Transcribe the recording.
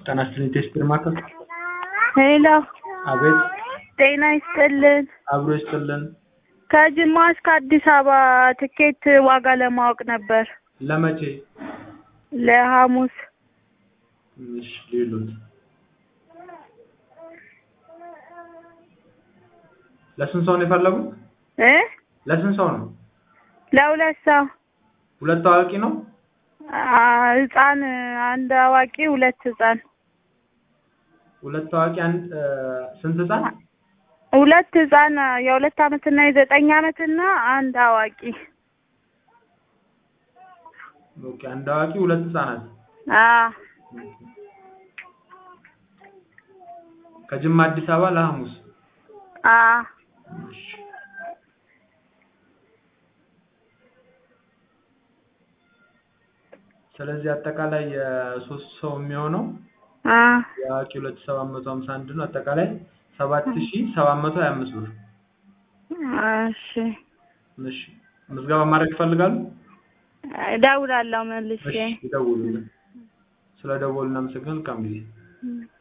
ጤና ይስጥልኝ ቴስት ማዕከል። ሄሎ አቤት ጤና ይስጥልን። አብሮ ይስጥልን። ከጅማ እስከ አዲስ አበባ ትኬት ዋጋ ለማወቅ ነበር። ለመቼ? ለሐሙስ እሺ ሌሎት ለስንት ሰው ነው የፈለጉት? እ ለስንት ሰው ነው? ለሁለት ሰው ሁለት ታዋቂ ነው? አ ህፃን አንድ አዋቂ ሁለት ህፃን ሁለት ታዋቂ አንድ እ ስንት ህፃን? ሁለት ህፃን የሁለት አመትና የዘጠኝ አመትና አንድ አዋቂ ኦኬ አንድ አዋቂ ሁለት ህፃናት አ ከጅማ አዲስ አበባ ለሐሙስ አ እሺ። ስለዚህ አጠቃላይ የሶስት ሰው የሚሆነው አ የአዋቂ ሁለት ሺህ ሰባት መቶ ሀምሳ አንድ ነው። አጠቃላይ ሰባት ሺህ ሰባት መቶ ሀያ አምስት ብር። እሺ እሺ ምዝገባ ማድረግ ይፈልጋሉ? እደውላለሁ መልሼ እሺ ይደውሉልን። ስለ ደወሉ እናመሰግናለን። መልካም ጊዜ። እም